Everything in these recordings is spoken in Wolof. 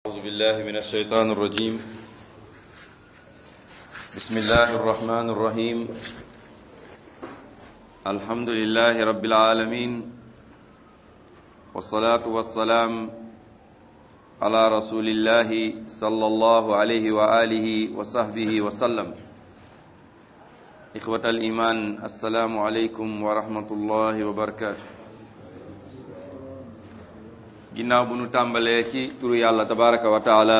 أعوذ بالله من الشيطان الرجيم بسم الله الرحمن الرحيم الحمد لله رب العالمين والصلاة والسلام على رسول الله صلى الله عليه وآله وصحبه وسلم إخوة الإيمان السلام عليكم ورحمة الله وبركاته ginnaaw bu nu tàmbalee ci turu yàlla tabaraka wa taala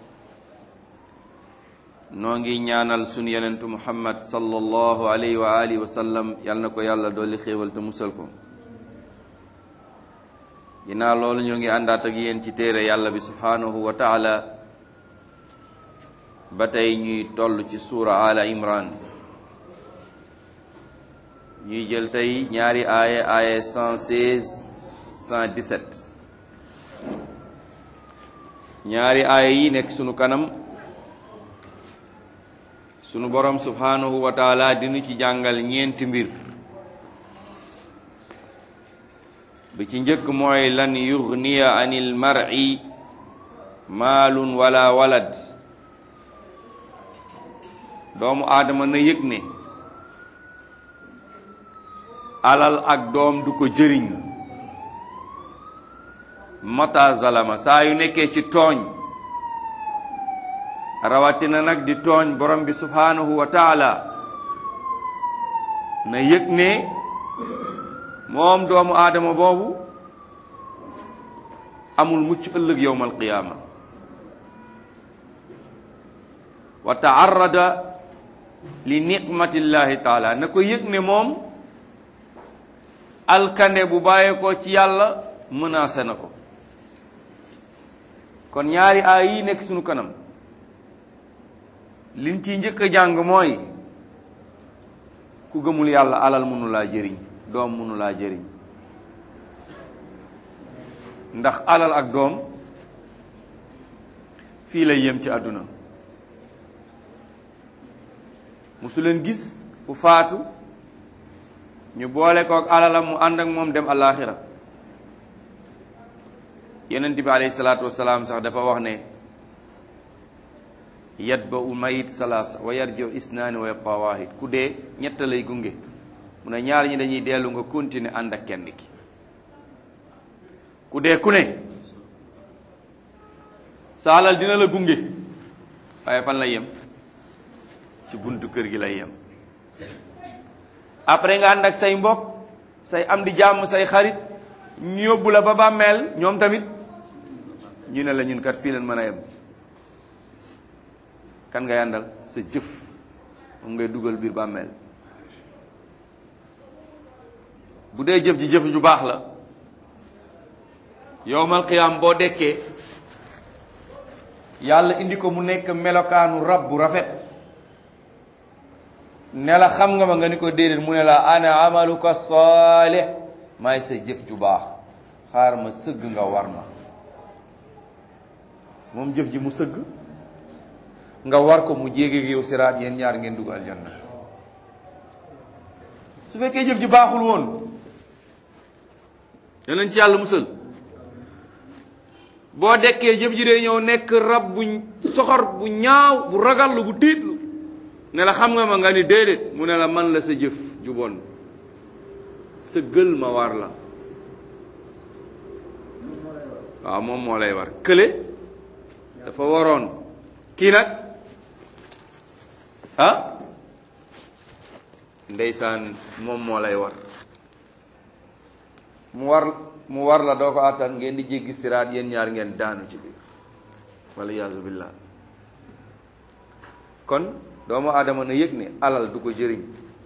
noo ngi ñaanal sunu yenentu muhammad sallallahu alayhi wa alihi wa sallam yal na ko yàlla dolli xéewal te musal ko ginnaaw loolu ñoo ngi àndaat ak yéen ci téere yàlla bi subhanahu wa taala ba tey ñuy toll ci suura ala imran ñuy jël tey ñaari aaya aaya 116 117 ñaari aaya yi nekk sunu kanam sunu borom subhanahu wa taala dinu ci jàngal ñeenti mbir bi ci njëkk mooy lan yugniya anil mar'i maalun wala walad doomu aadama na yëg ne alal ak doom du ko jëriñ mata zalama saa yu nekkee ci tooñ rawatina nag di tooñ borom bi subhanahu wa taala na yëg ne moom doomu aadama boobu amul mucc ëllëg yowmal qiyaama wa taarrada li nicmatillahi taala na ko yëg ne moom alkande bu bàyyee ko ci yàlla menacé na ko kon ñaari aay yi nekk sunu kanam liñ ciy njëkk a jàng mooy ku gëmul yàlla alal mënu laa jëriñ doom mënu laa jëriñ ndax alal ak doom fii lay yem ci àdduna musu leen gis ku faatu ñu boole kook alalam mu ànd ak moom dem àllaaxira yonent bi alayhi salaatu wasalaam sax dafa wax ne yatba u mayit salaasa wa yarjo isnaani wa yabqa waahid ku dee ñett lay gunge mu ne ñaar ñi dañuy dellu nga continuer ànd ak kenn ki ku dee ku ne sa alal dina la gunge waaye fan lay yem ci buntu kër gi lay yem après nga ànd ak say mbokk say am di jàmm say xarit ñu yóbbu la ba bàmmeel ñoom tamit ñu ne la ñun kat fii leen mën a yem kan ngay àndal sa jëf moom ngay dugal biir bàmmeel bu dee jëf ji jëf ju baax la yowmal qiyaam boo dekkee yàlla indi ko mu nekk melokaanu rab bu rafet ne la xam nga ma nga ni ko déedéet mu ne la ana amaluka saalih maay sa jëf ju baax xaar ma sëgg nga war ma moom jëf ji mu sëgg nga war ko mu jéege yow siraat yéen ñaar ngeen dugg aljanna su fekkee jëf ji baaxul woon danañ ci yàlla musal boo dekkee jëf ji dee ñëw nekk rab bu soxor bu ñaaw bu ragallu bu tiitlu ne la xam nga ma nga ni déedéet mu ne la man la sa jëf ju bon sa gël ma war la waaw moom moo lay war kële dafa waroon kii nag ah ndeysaan moom moo lay war mu war mu war la doo ko àttan ngeen di jéggi siraat yéen ñaar ngeen daanu ci biir wala yaasu billah kon doomu aadama na yëg ne alal du ko jëriñ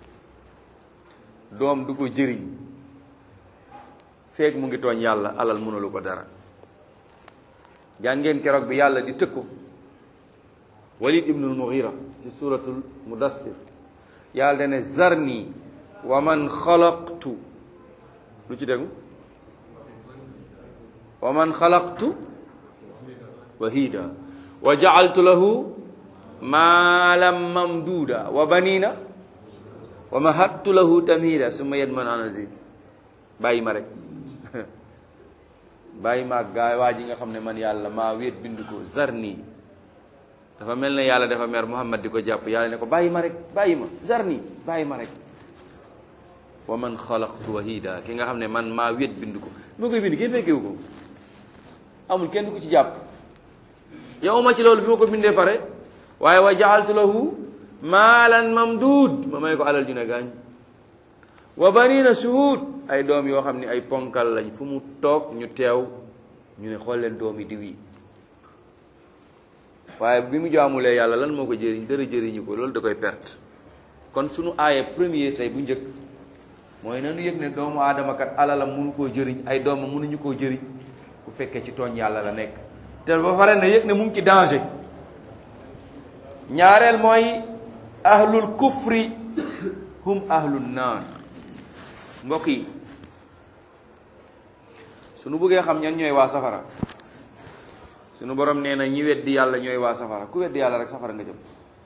doom du ko jëriñ feek mu ngi tooñ yàlla alal mënalu ko dara jàngeen keroog bi yàlla di tëkku walid ibnul mughira ci suratul mudassir yàlla dane zarni wa man xalaqtu lu ci déggu wa man xalaqtu wahida wa jaaltu lahu maalam mamduuda wa banina wa mahattu lahu tamhida summa yadman an azid bàyyi ma rek bàyyi ma ak gaay waa ji nga xam ne man yàlla maa wéet bind ko zarni dafa mel ne yàlla dafa mer Muhammad di ko jàpp yàlla ne ko bàyyi ma rek bàyyi ma zarni bàyyi ma rek wa man xalaqtu wahida ki nga xam ne man maa wéet bind ko moo koy bind kenn fekkewu ko amul kenn ku ci jàpp yow ma ci loolu bi ma ko bindee pare waaye wa jaaltu lahu maalan mamduud ma may ko alal ju ne gaañ wa banina shuhud ay doom yoo xam ne ay ponkal lañ fu mu toog ñu teew ñu ne xool leen doom yi diw yi waaye bi mu jaamulee yàlla lan moo ko jëriñ dara jëriñu ko loolu da koy perte kon sunu aaye premier tey bu njëkk mooy nanu yëg ne doomu aadama kat alalam mënu koo jëriñ ay doomam mënuñu koo jëriñ bu fekkee ci tooñ yàlla la nekk te ba pare na yëg ne mu ngi ci danger ñaareel mooy ahlul kufri hum ahlul naar mbokk yi sunu bëggee xam ñan ñooy waa safara sunu borom nee na ñi weddi yàlla ñooy waa safara ku weddi yàlla rek safara nga jëm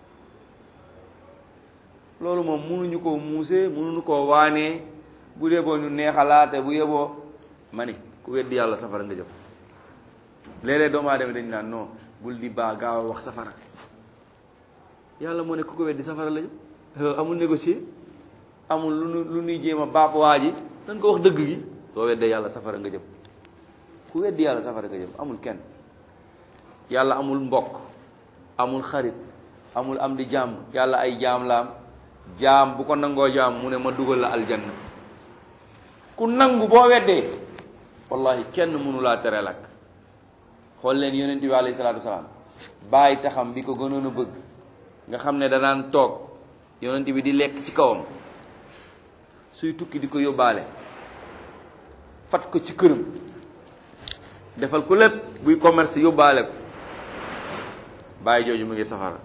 loolu moom mënuñu koo muuse mënuñu koo waanee bu yeboo ñu neexalaate bu yeboo ma ni ku weddi yàlla safara nga jëm léeg-léeg doomu aadama dañ naan non bul di baa gaaw a wax safara yàlla moo ne ku ko weddi safara la jëm amul négocier amul lu nu lu nuy jéem a baap waa ji dañ ko wax dëgg gi soo weddee yàlla safara nga jëm ku weddi yàlla safara nga jëm amul kenn yàlla amul mbokk amul xarit amul am di jaam yàlla ay jaam la am jaam bu ko nangoo jaam mu ne ma dugal la aljanna ku nangu boo weddee wallahi kenn mënu laa tere lakk xool leen yonent bi alayhi salaatu wasalaam bàyyi taxam bi ko gënoon a bëgg nga xam ne danaan toog yonent bi di lekk ci kawam suy tukki di ko yóbbaale fat ko ci këram defal ko lépp buy commerce yóbbaale ko bàyyi jooju mu ngi safara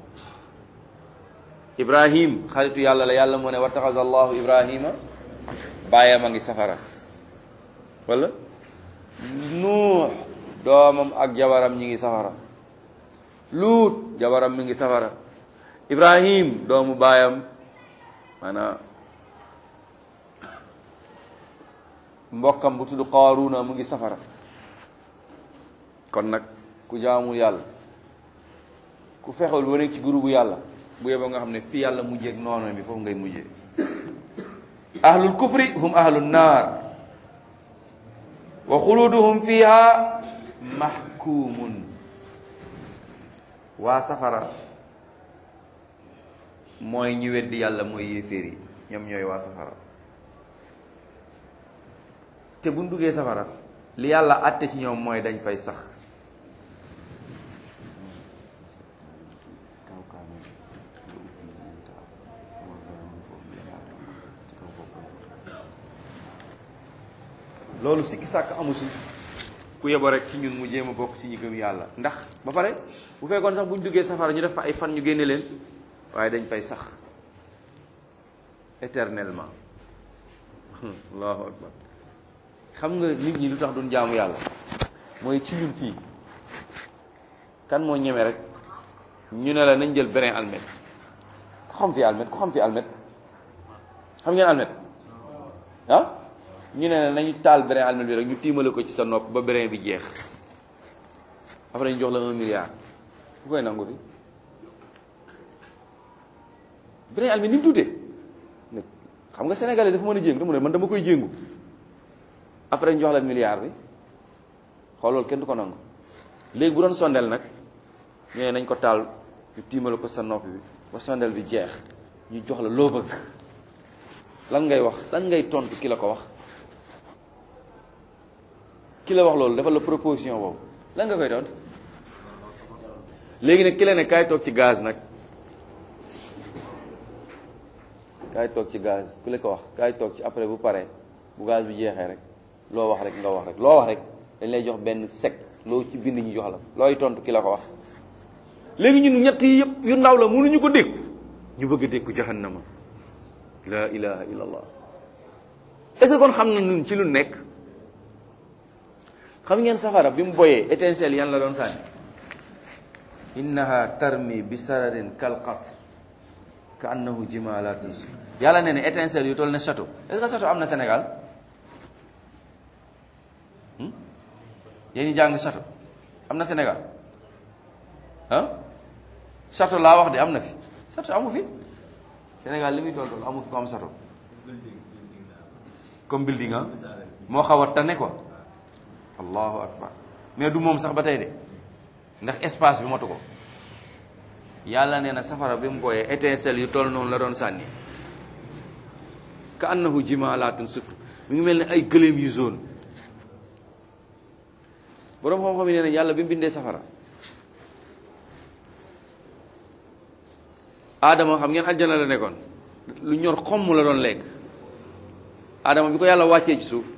ibrahim xaritu yàlla la yàlla moo ne wattaxaza allahu ibrahima bàyyam a ngi safara wala nuux doomam ak jabaram ñi ngi safara luut jabaram mi ngi safara ibrahim doomu baayam maanaam mbokkam bu tudd qaaruna mu ngi safara kon nag ku jaamul yàlla ku fexewul ba nekk ci groupe yàlla bu yeboo nga xam ne fii yàlla mujjee ak noonu bi foofu ngay mujjee ahlul kufri hum ahlun naar wa xuluduhum fiha mahkumun waa safara mooy ñi weddi yàlla mooy yéeféer yi ñoom ñooy waa safara te buñ duggee safara li yàlla àtte ci ñoom mooy dañ fay sax loolu sikki sàkk amu ci ku yebo rek ci ñun mu jéem a bokk ci ñi gëm yàlla ndax ba pare bu fekkoon sax bu ñu duggee safara ñu def fa ay fan ñu génne leen waaye dañ fay sax éternellement allahu akbar xam nga nit ñi lu tax duñ jaamu yàlla mooy ci ñun fii kan moo ñeme rek ñu ne la nañ jël brin almet ku xam fi almet ku xam fi almet xam ngeen almet ah ñu ne la nañu taal brin almet bi rek ñu tiimale ko ci sa nopp ba brin bi jeex après ñu jox la un milliard ku koy nangu fi brin almet ni mu tuutee xam nga sénégalais dafa mën a jéngu dafa ne man dama koy jéngu après ñu jox la milliard bi xool loolu kenn du ko nangu léegi bu doon sondel nag ñu ne nañ ko taal ñu tiimale ko sa nopp bi ba sondel bi jeex ñu jox la loo bëgg lan ngay wax lan ngay tontu ki la ko wax ki la wax loolu defal la proposition boobu lan nga koy tontu léegi nag ki la ne kaay toog ci gaz nag kaay toog ci gaz ku la ko wax kaay toog ci après bu paree bu gaz bi jeexee rek loo wax rek nga wax rek loo wax rek dañ lay jox benn sec loo ci bind ñu jox la looy tontu ki la ko wax léegi ñun ñett yi yëpp yu ndaw la mënuñu ko dékku ñu bëgg a dékku jahannama la ilaha illa allah est-ce que kon xam na ñun ci lu nekk xam ngeen safara bi mu boyee étincelle yan la doon sànni innaha tarmi bi sararin kal qasr ka annahu jimalatun su yàlla nee ne étincelle yu toll ne château est-ce que château am na Sénégal yéen ñi jàng château am na Sénégal ah château laa wax de am na fi château amu fi Sénégal li muy toll toll amu fi ko am château comme building ah moo xaw a tane quoi allahu akbar mais du moom sax ba tey de ndax espace bi matu ko yàlla nee na safara bi mu booyee étincelle yu toll noonu la doon sànni ka annahu jimalatun sufr mi ngi mel ne ay gëléem yu zone boroom xam-xam yi nee na yàlla bi mu bindee safara aadama xam ngeen aljana la nekkoon lu ñor xomm la doon lekk aadama bi ko yàlla wàccee ci suuf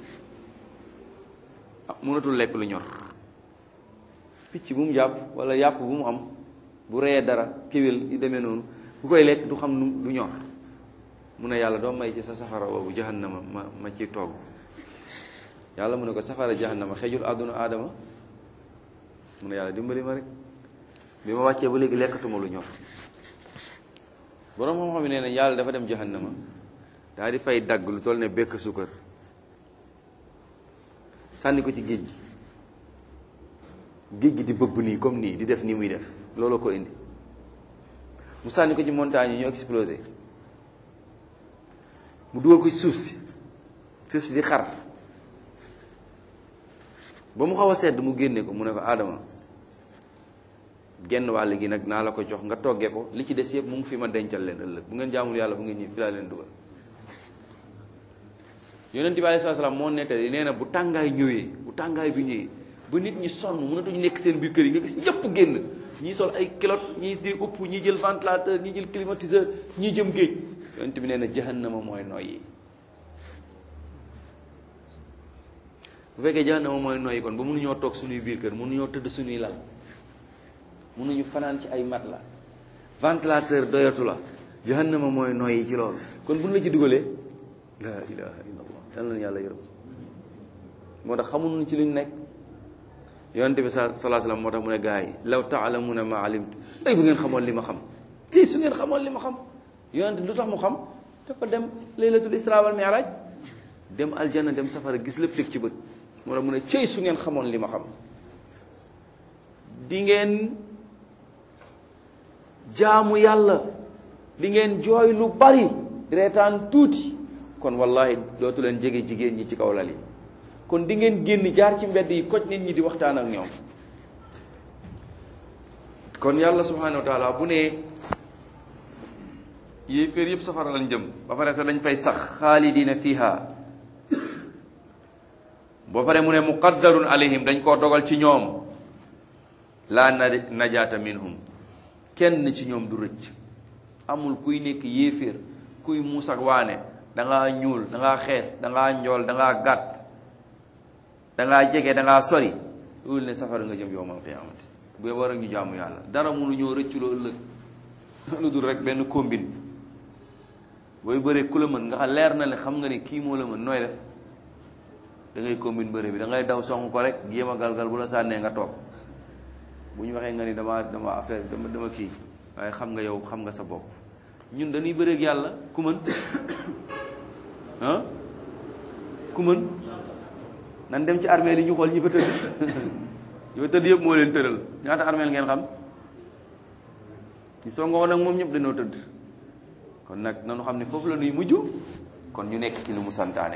ah mënatul lekk lu ñor picc bu mu jàpp wala yàpp bu mu am bu reyee dara kéwél yu demee noonu bu koy lekk du xam nu du ñor mu ne yàlla doo may ci sa safara boobu jahannama ma ma ci togg yàlla mu ne ko safara jahannama xejul àdduna aadama mu ne yàlla dimbali ma rek bi ma wàccee ba léegi lekkatuma lu ñor boroom xam-xam yi nee na yàlla dafa dem jahannama daal di fay dagg lu toll ne bekk sukkar sànni ko ci géej gi géej gi di bëbb nii comme nii di def nii muy def looloo ko indi mu sànni ko ci montagne yi ñu explosé mu dugal ko ci suuf si suuf si di xar ba mu xaw a sedd mu génne ko mu ne ko Adama genn wàll gi nag naa la ko jox nga toggee ko li ci des yëpp mu ngi fi ma dencal leen ëllëg bu ngeen jaamul yàlla bu ngeen ñëw fi laa leen dugal yonent bi alayhi salaam moo nettali nee na bu tàngaay ñëwee bu tàngaay bi ñëwee ba nit ñi sonn mënatuñu nekk seen biir kër yi nga gis ñëpp génn ñii sol ay kilot ñii di upp ñii jël ventilateur ñii jël climatiseur ñii jëm géej yonent bi nee na jahannama mooy noyyi bu fekkee jahannama mooy noyyi kon ba mënuñoo toog suñuy biir kër mënuñoo tëdd suñuy lal mënuñu fanaan ci ay mat la ventilateur doyatu la jahannama mooy noyyi ci loolu kon bu ñu la ci dugalee la ilaha illallah yal na yàlla yërëm moo tax xamuñu ci luñ nekk yonente bi sa salaa salaam moo tax mu ne gars yi law taalamuna ma alimtu ay bu ngeen xamoon li ma xam ti su ngeen xamoon li ma xam yonente lu tax mu xam dafa dem laylatul isra wal mi'raj dem aljanna dem safara gis lépp teg ci bët moo tax mu ne cëy su ngeen xamoon li ma xam di ngeen jaamu yàlla di ngeen jooy lu bari reetaan tuuti kon wallahi dootu leen jege jigéen ñi ci kaw lal yi kon di ngeen génn jaar ci mbedd yi koj nit ñi di waxtaan ak ñoom kon yàlla subhanahu wa taala bu ne yéeféer yëpp safara lañ jëm ba pare te dañ fay sax xaalidina fiha ba pare mu ne muqaddarun alayhim dañ koo dogal ci ñoom laa na najaata minhum kenn ci ñoom du rëcc amul kuy nekk yéeféer kuy muus ak waane dangaa ñuul dangaa xees dangaa njool dangaa gàtt dangaa jege dangaa sori loolu ne safara nga jëm yowmal qiyaamati bu war a ñu jaamu yàlla dara mënu ñoo rëcculoo ëllëg lu dul rek benn combine booy bëree ku la mën nga xam leer na le xam nga ne kii moo la mën nooy def da ngay combine bëre bi da ngay daw song ko rek jéem a galgal bu la sànnee nga toog bu ñu waxee nga ni dama dama affaire dama dama kii waaye xam nga yow xam nga sa bopp ñun dañuy bëreeg yàlla ku mën ah ku mën nan dem ci armée li ñu xool ñi fa tëdd ñi fa tëdd yëpp moo leen tëral ñaata armée ngeen xam ñu songoo nag moom ñëpp dañoo tëdd kon nag nanu xam ne foofu la nuy mujj kon ñu nekk ci lu mu santaane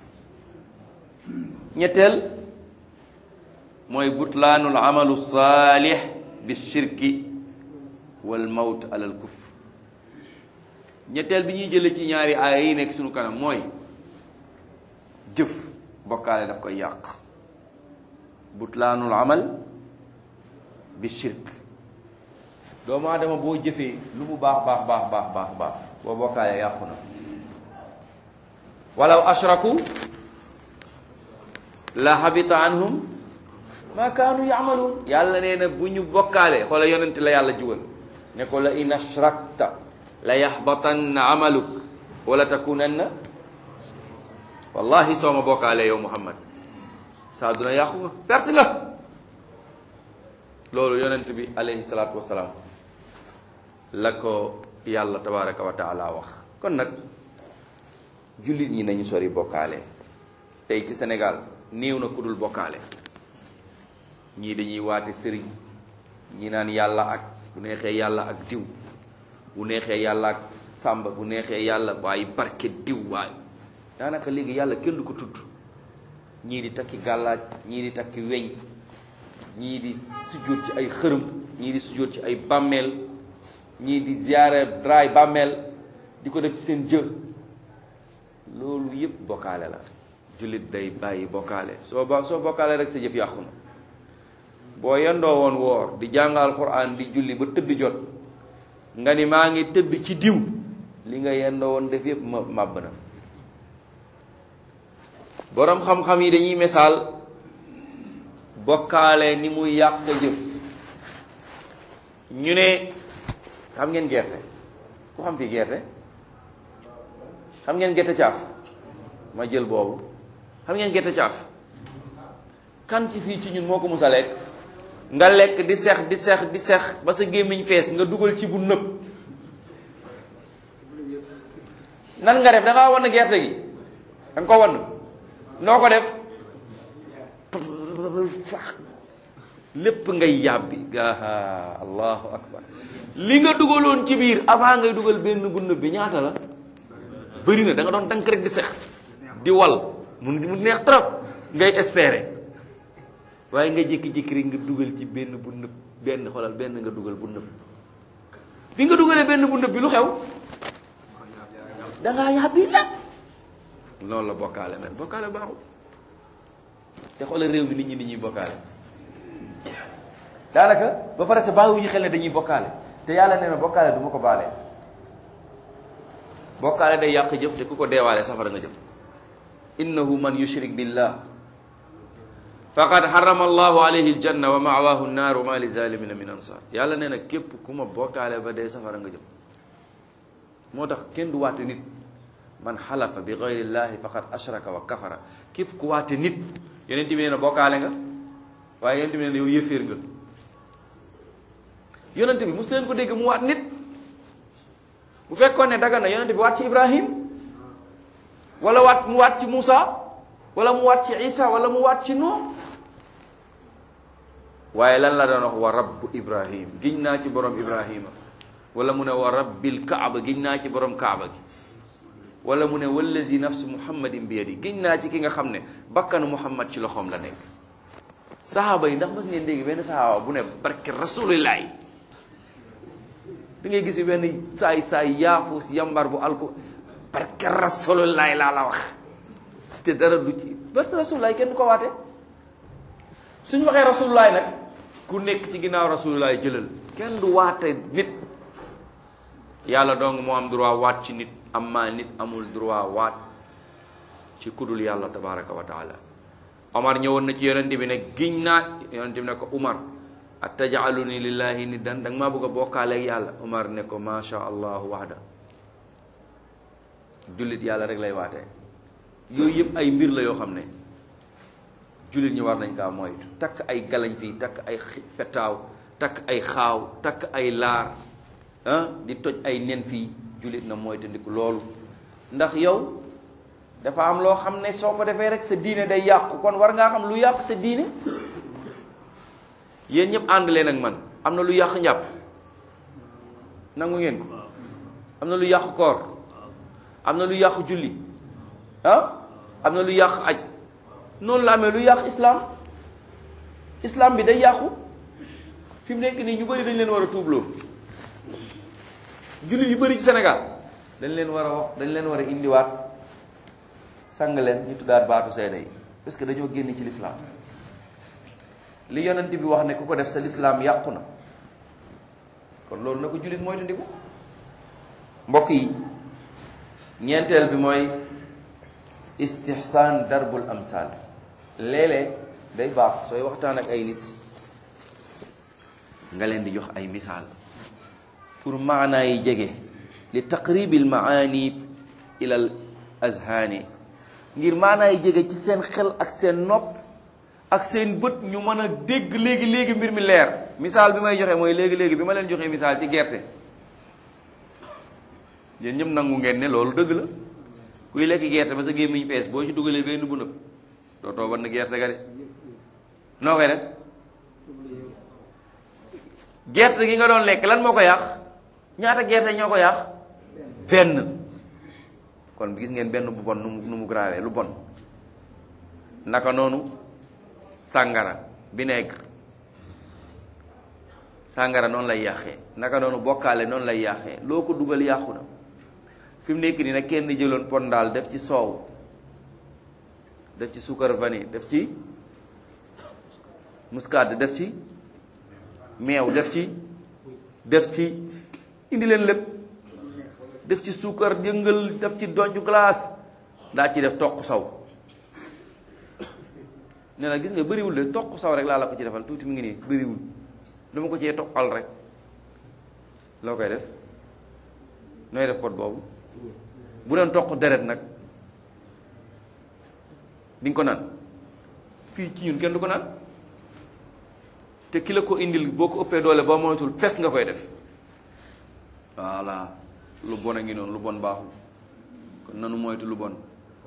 ñetteel mooy butlaanul amalu saalix bi shirki wal mawt alal kufr ñetteel bi ñuy jële ci ñaari aaya yi nekk suñu kanam mooy jëf bokkaale daf koy yàq butlaanul amal bi shirk doomu aadama boo jëfee lu mu baax baax baax baax baax baax boo bokkaale yàqu na walaw ashraku la habita anhum ma kaanu yaamaluun yàlla nee na bu ñu bokkaale xoola yonent la yàlla jugal ne ko la in ashrakta la yaxbatanna amaluk wala takunanna wallahi soo ma bokkaale yow muhammad saa duna yàqu nga perte nga loolu yonent bi alayhi salaatu wasalaam la ko yàlla tabaraka wa taala wax kon nag jullit ñi nañu sori bokkaale tey ci Sénégal néew na ku dul bokkaale ñii dañuy waate sëriñ ñi naan yàlla ak bu neexee yàlla ak diw bu neexee yàlla ak sàmba bu neexee yàlla waaye barke diw waaye daanaka léegi yàlla kenn du ko tudd ñii di takki gàllaaj ñii di takki weñ ñii di sujjóot ci ay xërëm ñii di sujjóot ci ay bàmmeel ñii di ziyaare draay bàmmeel di ko def ci seen jë loolu yépp bokkaale la jullit day bàyyi bokkaale soo ba soo bokkaale rek sa jëf yàqu na boo yendoo woon woor di jàngal Qur'an di julli ba tëdd jot nga ni maa ngi tëdd ci diw li nga yendoo woon def yépp ma màbb na boroom xam-xam yi dañuy misaal bokkaale ni muy yàq jëf ñu ne xam ngeen gerte ku xam fii gerte xam ngeen gerte caaf ma jël boobu xam ngeen gerte caaf kan ci fii ci ñun moo ko mus a lekk nga lekk di sex di sex di sex ba sa gémmiñ fees nga dugal ci bu nëb nan nga def da ngaa wan gerte gi da nga ko wan noo ko def lépp ngay yàbbi gaa allahu akbar li nga dugaloon ci biir avant ngay dugal benn bu nëb bi ñaata la bëri na da nga doon dank rek di sex di wal mu mu neex trop ngay espérer waaye nga jékki-jékki rek nga dugal ci benn bu nëb benn xoolal benn nga dugal bu nëb bi nga dugalee benn bu nëb bi lu xew dangaa yàbbi la noonu la bokkaale mel bokkaale baaxul te xoolal réew mi nit ñi nit ñuy bokkaale daanaka ba pare te bàyyiwuñu xel ne dañuy bokkaale te yàlla nee na bokkaale du ma ko baale bokkaale day yàq jëf te ku ko deewaale safara nga jëf innahu man yushrik billah faqad harrama allahu alayhi aljanna wa ma'wahu an-nar wa ma li zalimina min ansar yàlla nee na képp ku ma bokkaale ba dee safara nga jëm moo tax kenn du waate nit man xalafa bi gayri llahi faqad ashraka wa kafara képp ku waate nit yonent bi nee na bokkaale nga waaye yonent bi nee na yow yëféer nga yonent bi mos leen ko dégg mu waat nit bu fekkoon ne daga na yonent bi waat ci ibrahim wala waat mu waat ci Moussa wala mu waat ci Isa wala mu waat ci Nuh waaye lan la doon wax wa rabbu ibrahim giñ naa ci borom ibrahima wala mu ne wa rabbil kaaba giñ naa ci borom kaaba gi wala mu ne wallazi nafsu muhammadin bi yadi giñ naa ci ki nga xam ne bakkanu muhammad ci loxoom la nekk sahaaba yi ndax mas ngeen dégg benn sahaaba bu ne barke rasulillahi da ngay gis benn saay saay yaafuus yambar bu alko barke rasulillahi laa la wax te dara du ci barke rasulillahi kenn du ko waate suñ waxee rasulillahi nag ku nekk ci ginnaaw rasulillahi jëlal kenn du waate nit yàlla dong moo am droit waat ci nit amma nit amul droit waat ci kudul yàlla tabaraka wa taala omar ñëwoon na ci yonente bi ne giñ naa yonente bi ne ko umar atajaaluni lillahi niddan da nga maa bëgg a bokkaaleeg yàlla umar ne ko macha allahu waxda jullit yàlla rek lay waatee yooyu yëpp ay mbir la yoo xam ne jullit ñi war nañ kaa moytu takk ay galañ fii takk ay petaaw takk ay xaaw takk ay laar ah di toj ay nen fii jullit na moytandiku loolu ndax yow dafa am loo xam ne soo ko defee rek sa diine day yàqu kon war ngaa xam lu yàq sa diine yéen ñëpp ànd leen ak man am na lu yàq njàpp nangu ngeen ko am na lu yàq koor am na lu yàq julli ah am na lu yàq aj noonu la amee lu yàq islam islam bi day yàqu fi mu nekk nii ñu bëri dañ leen war a tuubloo jullit yu bëri ci Sénégal dañ leen war a wax dañ leen war a indiwaat sang leen ñu tuddaat baatu seede yi parce que dañoo génn ci lislaam li yonent bi wax ne ku ko def sa lislaam yàqu na kon loolu na ko jullit mooy tundiku mbokk yi ñeenteel bi mooy istihsaan darbul amsal léeg-léeg day baax sooy waxtaan ak ay nit nga leen di jox ay misaal pour maanaa yi jege li taqribil maani ilal azhaani ngir maanaa yi jege ci seen xel ak seen nopp ak seen bët ñu mën a dégg léegi léegi mbir mi leer misaal bi may joxe mooy léegi léegi bi ma leen joxee misaal ci gerte yéen ñëpp nangu ngeen ne loolu dëgg la kuy lekk gerte ba sa gémmiñ fees boo ci dugalee benn bu nëb dootoo ban gerte ga de noo koy def gerte gi nga doon lekk lan moo ko yàq ñaata gerte ñoo ko yàq benn kon gis ngeen benn bu bon nu mu nu mu grave lu bon naka noonu sàngara vinaigre sàngara noonu lay yàqee naka noonu bokkaale noonu lay yàqee loo ko dugal yàqu na fi mu nekk nii nag kenn jëloon pon daal def ci soow def ci suukar vanille def ci muscade def ci meew def ci def ci indi leen lépp def ci suukar yëngal def ci donju glace daa ci def toq saw nee na gis nga bëriwul de toq saw rek laa la ko ci defal tuuti mu ngi nii bëriwul dama ko cee toqal rek loo koy def nooy def pot boobu bu doon toq deret nag di nga ko naan fii ci ñun kenn du ko naan te ki la ko indil boo ko ëppee doole boo moytul pes nga koy def voilà lu bon a ngi noonu lu bon baaxul kon nanu moytu lu bon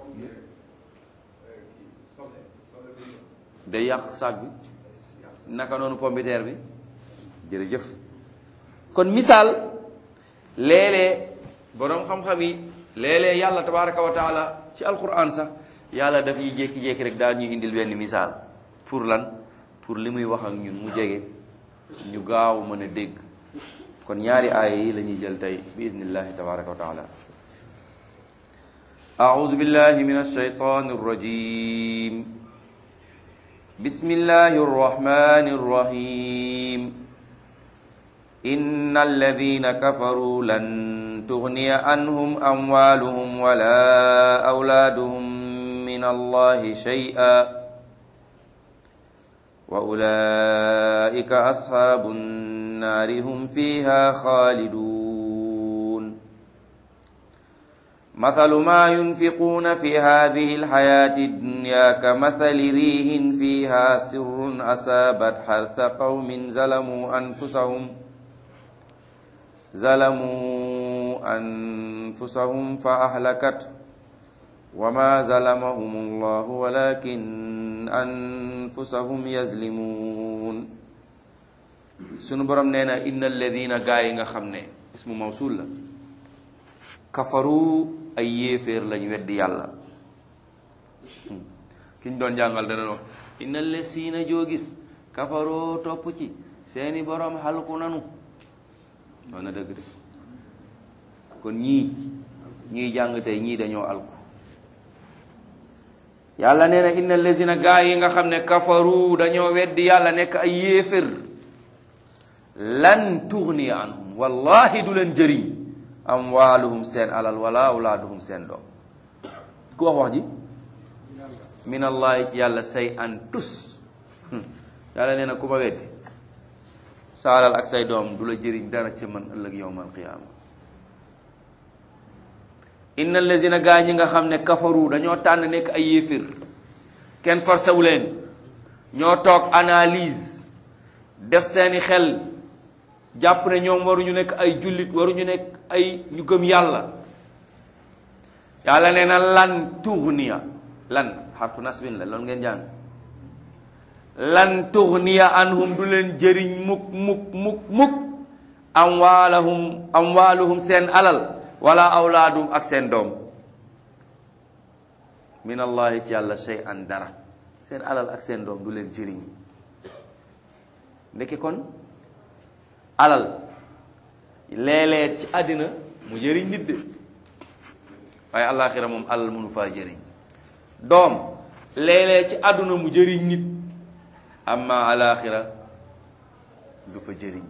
day yàq saag bi naka noonu pombiteer bi jërëjëf kon misaal léeg-léeg boroom xam-xam yi léeg-léeg yàlla tabaraka wa taala ci alquran sax yàlla daf ñuy jékki-jékki rek daal ñuy indil benn misaal pour lan pour li muy wax ak ñun mu jege ñu gaaw mën a dégg kon ñaari aaya yi la ñuy jël tey bi iznillahi tabaraka wa taala أعوذ بالله من الشيطان الرجيم بسم الله الرحمن الرحيم إن الذين كفروا لن تغني عنهم أموالهم ولا أولادهم من الله شيئا وأولئك أصحاب النار هم فيها خالدون مثل ما ينفقون في هذه الحياة الدنيا كمثل ريح فيها سر أصابت حرث قوم ظلموا أنفسهم ظلموا أنفسهم فأهلكته وما ظلمهم الله ولكن أنفسهم يظلمون sunu borom nee na inna alladina gaa yi nga xam ne ismu mawsul la kafaru ay yéeféer lañ weddi yàlla ki ñu doon jàngal dana wax inna allazina joo gis kafaroo topp ci seeni borom xalku nanu wax na dëgg de kon ñii ñii jàng tey ñii dañoo alku yàlla nee na inna allazina gaa yi nga xam ne kafaru dañoo weddi yàlla nekk ay yéefér lan tughni anhum wallahi du leen jëriñ amwaaluhum seen alal wala awlaaduhum seen doom ku wax wax ji min allahi ci yàlla say an tus yàlla nee na ku ma weddi sa alal ak say doom du la jëriñ dara ci man ëllëg yowmal qiyaama inna allazina gaa ñi nga xam ne kafaru dañoo tànn nekk ay yéefir kenn forcé wu leen ñoo toog analyse def seeni xel jàpp ne ñoom waruñu nekk ay jullit waruñu nekk ay ñu gëm yàlla yàlla nee na lan tughniya lan xarfu nasbin la loolu ngeen jàng lan tughniya anhum du leen jëriñ mukk mukk mukk mukk amwaalahum amwaaluhum seen alal wala awlaadum ak seen doom min allahi ci yàlla shay an dara seen alal ak seen doom du leen jëriñ ndeke kon alal léeg-léeg ci àddina mu jëriñ nit de waaye àllaaxira moom alal mënu faa jëriñ doom léeg-léeg ci àdduna mu jëriñ nit amma àllaaxira du fa jëriñ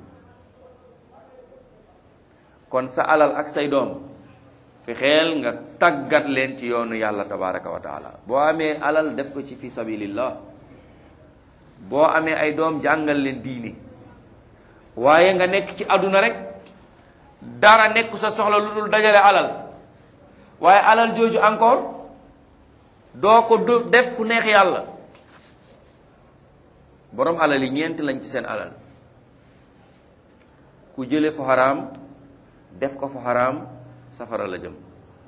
kon sa alal ak say doom fi xeel nga tàggat leen ci yoonu yàlla tabaraka wa taala boo amee alal def ko ci fi sabilillah boo amee ay doom jàngal leen diini waaye nga nekk ci àdduna rek dara nekk sa soxla lu dul dajale alal waaye alal jooju encore doo ko du def fu neex yàlla borom alal yi ñeent lañ ci seen alal ku jële fu xaraam def ko fu xaraam safara la jëm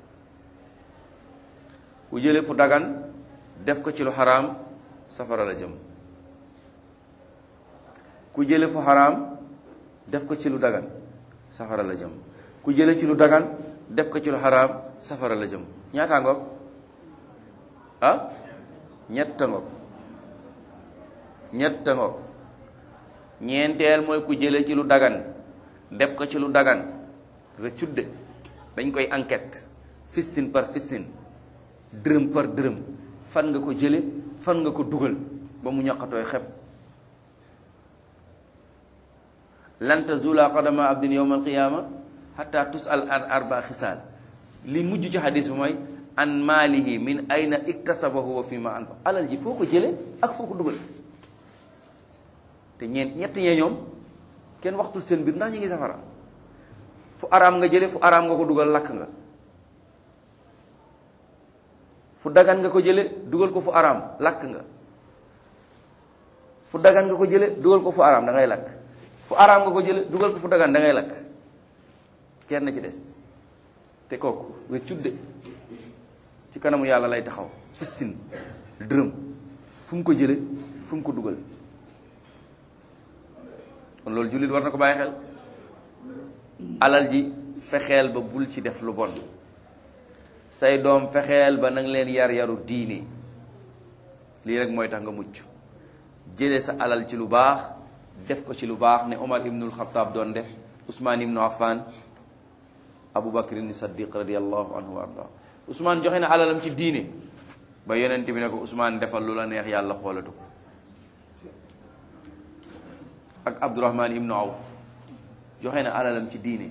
ku jële fu dagan def ko ci lu xaraam safara la jëm ku jële fu xaraam def ko ci lu dagan safara la jëm ku jële ci lu dagan def ko ci lu xaraam safara la jëm ñaata ngoog ah ñetta ngoog ñetta ngoog ñeenteel mooy ku jële ci lu dagan def ko ci lu dagan rëccudde dañ koy enquête fistin par fistin dërëm par dërëm fan nga ko jële fan nga ko dugal ba mu ñaqatooy xeb lan tazula qadama abdin yawma alqiyama hatta tusal an arba xisaal li mujj ci xadis bi mooy an maalihi min ayna iktasabahu wa fi ma anfa alal ji foo ko jële ak foo ko dugal te ñeent ñett ñee ñoom kenn waxtul seen biir ndax ñu ngi safara fu araam nga jële fu araam nga ko dugal lakk nga fu dagan nga ko jële dugal ko fu araam lakk nga fu dagan nga ko jële dugal ko fu araam da ngay lakk fu araam nga ko jële dugal ko fu dagan da ngay lakk kenn ci des te kooku nga cudde ci kanamu yàlla lay taxaw fistin dërëm fu mu ko jële fu mu ko dugal kon loolu jullit war na ko bàyyi xel alal ji fexeel ba bul ci def lu bon say doom fexeel ba nang leen yar yaru diine lii rek mooy tax nga mucc jële sa alal ci lu baax def ko ci lu baax ne Omar ibnul Xataab doon def Ousmane ibnu Affan Abu Bakrin Saddiq radiallahu anhu wa arda Ousmane joxe na alalam ci diine ba yonent bi ne ko Ousmane defal lu la neex yàlla xoolatu ko ak Abdurahman ibnu Awf joxe na alalam ci diine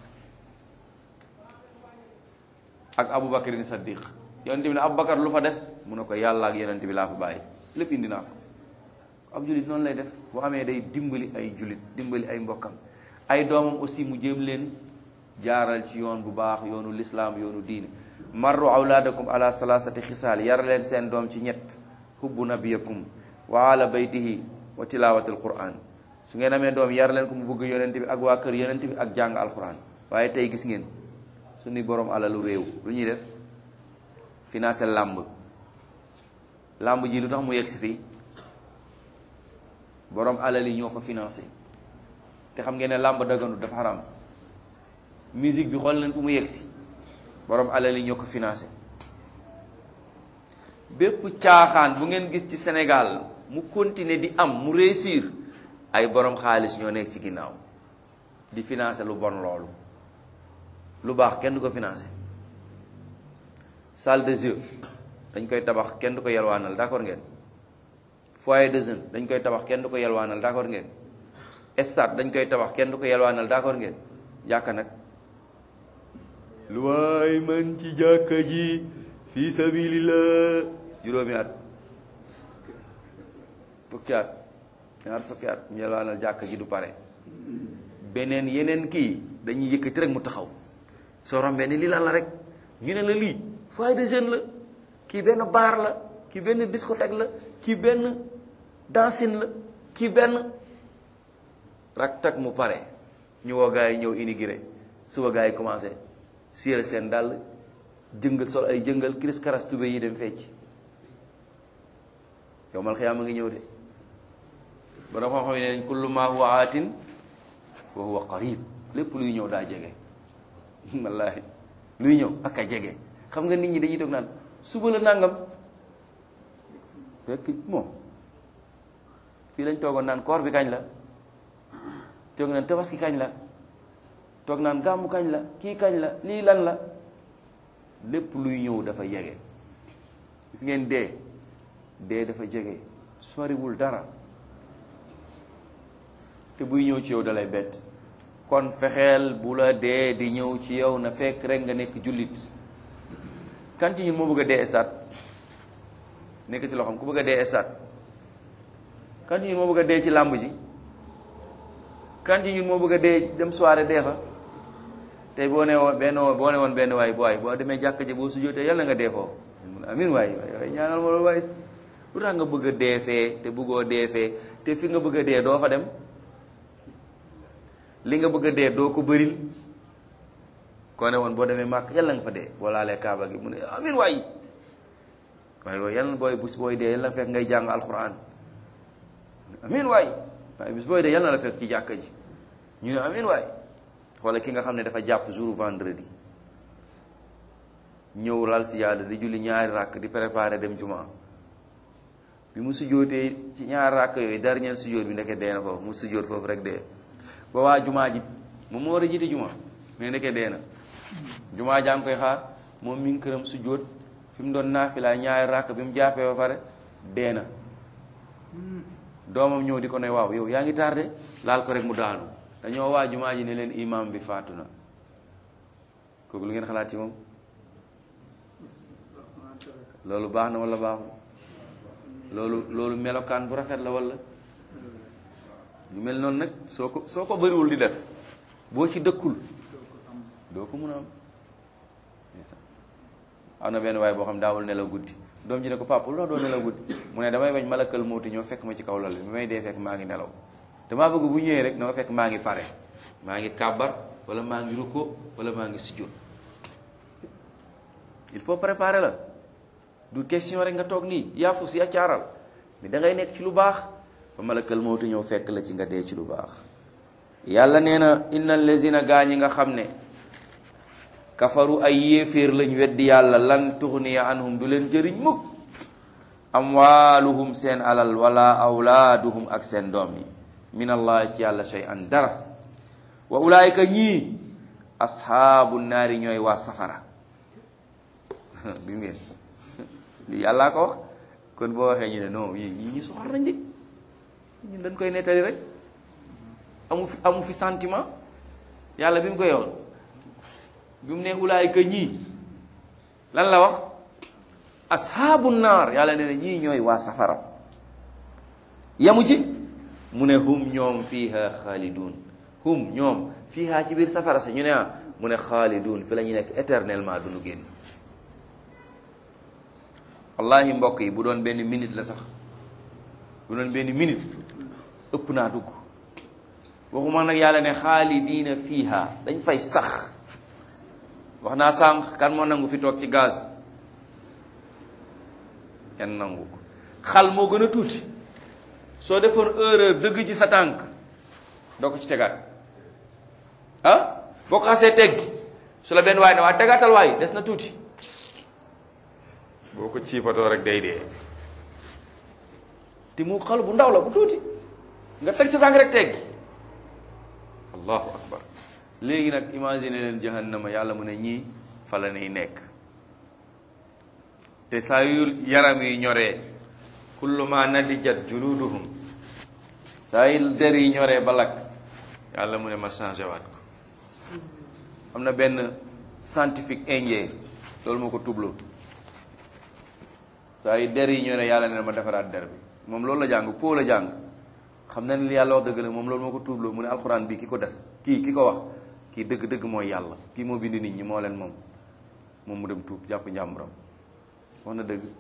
ak Abu Bakrin Saddiq yonent bi ne Abu Bakar lu fa des mu ne ko yàlla ak yonent bi laa fa bàyyi lépp indi naa ko ab julit noonu lay def boo amee day dimbali ay julit dimbali ay mbokkam ay doomam aussi mu jéem leen jaaral ci yoon bu baax yoonu lislaam yoonu diine marru awlaadakum ala salaasati xisaal yar leen seen doom ci ñett hubbu nabiyakum wa ala baytihi wa tilaawatil quran su ngeen amee doom yar leen ko mu bëgg yonent bi ak waa kër yonent bi ak jàng alquran waaye tey gis ngeen suñuy borom alalu réew lu ñuy def financé làmb làmb ji lu tax mu yegg si fii borom alal yi ñoo ko financé te xam ngeen ne làmb daganu dafa xaram musique bi xool leen fu mu yegg si borom alal yi ñoo ko financé bépp caaxaan bu ngeen gis ci Sénégal mu continuer di am mu réussir ay borom xaalis ñoo nekk ci ginnaaw di financé lu bon loolu lu baax kenn du ko financé salle de jeu dañ koy tabax kenn du ko yelwaanal d'accord ngeen foyer de jeunes dañ koy tabax kenn du ko yelwaanal d'accord ngeen stade dañ koy tabax kenn du ko yelwaanal d'accord ngeen jàkka nag lu waay man ci jàkka ji fii sabilillah juróomi at fukki at ñaar fukki at ñu yelwaanal jàkka ji du pare beneen yeneen kii dañuy yëkkati rek mu taxaw soo rombee ni lii lan la rek ñu ne la lii foyer de jeunes la kii benn bar la kii benn discothèque la kii benn dancing la kii benn rak tak mu pare ñu woo gars yi ñëw inauguré suba gars yi commencé siire seen dàll jëngal sol ay jëngal kiris karas tube yi dem fecc yow mal xiyaama ngi ñëw de bara xam xam ne nañ kullu ma huwa aatin fa huwa qarib lépp luy ñëw daa jege wallaahi luy ñëw ak a jege xam nga nit ñi dañuy toog naan suba la nangam fekk moom fii lañ toogoon naan koor bi kañ la toog naan tabaski kañ la toog naan gàmmu kañ la kii kañ la lii lan la lépp luy ñëw dafa jege gis ngeen dee dee dafa jege soriwul dara te buy ñëw ci yow dalay bett kon fexeel bu la dee di ñëw ci yow na fekk rek nga nekk jullit kan ci ñun moo bëgg a dee stade nekk ci loxoom ku bëgg a dee stade kan ci ñun moo bëgg a dee ci làmb ji kan ci ñun moo bëgg a dee dem soirée dee fa tey boo ne woon benn boo ne woon benn waay bu waay boo demee jàkk ji boo sujjóotee yàlla nga dee foofu amin waay waay ñaanal ma loolu waay lu tax nga bëgg a dee fee te bëggoo dee fee te fi nga bëgg a dee doo fa dem li nga bëgg a dee doo ko bëril koo ne woon boo demee màkk yàlla nga fa dee boo laalee kaaba gi mu ne amin waay waaye waaye yàlla booy bus booy dee yàlla fekk ngay jàng alquran amin waay waaye bis booy de yàlla na la fekk ci jàkka ji ñu ne amin waay wala ki nga xam ne dafa jàpp jour vendredi ñëw lal si yàlla di julli ñaari ràkk di préparer dem jumaa bi mu sujjóotee ci ñaari ràkk yooyu dernier sujjóot bi ndeke dee na foofu mu sujjóot foofu rek dee ba waa jumaa ji moom moo war a jiite jumaa mais ndeke dee na jumaa jaa ngi koy xaar moom mi ngi këram sujjóot fi mu doon naafila ñaari ràkk bi mu jàppee ba pare dee na doomam ñëw di ko ne waaw yow yaa ngi tardé laal ko rek mu daanu dañoo waa jumaa ji ne leen imam bi faatu na kooku lu ngeen xalaat ci moom loolu baax na wala baaxul loolu loolu melokaan bu rafet la wala lu mel noonu nag soo ko soo ko bëriwul di def boo ci dëkkul doo ko mun a am am na benn waaye boo xam daawul nelaw guddi doom ji ne ko papa lu tax doo nelaw guddi mu ne damay bañ malakal mawti ñëw fekk ma ci kaw lal bi may dee fekk maa ngi nelaw damaa bëgg bu ñëwee rek na ma fekk maa ngi pare maa ngi kàbbar wala maa ngi rukkoo wala maa ngi sujjóot il faut préparer la du question rek nga toog nii yaafu si caaral mais da ngay nekk ci lu baax ba malakal mawti ñëw fekk la ci nga dee ci lu baax yàlla nee na innal lazina gaa ñi nga xam ne kafaru ay yéeféer lañ weddi yàlla lan tuxniya anhum du leen jëriñ mukk amwaaluhum seen alal wala awlaaduhum ak seen doom yi min allah ci yàlla shay an dara wa ulaayika ñii asxaabu naari ñooy waa safara bi ngeen li yàllaa ko wax kon boo waxee ñu ne non yi ñi ñu soxor nañ de ñun dañ koy nettali rek amu fi amu fi sentiment yàlla bi mu koy yoon bi mu ne ulaayika ñii lan la wax asxaabu naar yàlla nee na ñii ñooy waa safara yamu ci mu ne hum ñoom fiiha xaalidun hum ñoom fiiha ci biir safara sa ñu ne ah mu ne xaalidun fi la ñu nekk éternellement du ñu génn wallahi mbokk yi bu doon benn minute la sax bu doon benn minute ëpp naa dugg waxuma nag yàlla ne xaalidiina fiiha dañ fay sax wax naa sànq kan moo nangu fi toog ci gaz kenn nangu ko xal moo gën a tuuti soo defoon erreur dëgg ci sa tànk doo ko ci tegaat ah boo ko xasee teggi su la benn waay ne waa tegaatal waay des na tuuti boo ko ciipatoo rek day dee te mu xal bu ndaw la bu tuuti nga teg sa tànk rek teggi allahu akbar léegi nag imagine leen jahannama yàlla mu ne ñii fa la nay nekk te saa yu yaram yi ñoree kullu ma nadijat juluduhum saa yu der yi ñoree ba lakk yàlla mu ne ma changé waat ko am na benn scientifique indien loolu moo ko tubloo saa yu der yi ñoree yàlla ne ma defaraat der bi moom loolu la jàng po la jàng xam na ne li yàlla wax dëgg la moom loolu moo ko tubloo mu ne alxuraan bi ki ko def kii ki ko wax kii dëgg-dëgg mooy yàlla kii moo bind nit ñi moo leen moom moom mu dem tuub jàpp njàmburam wax na dëgg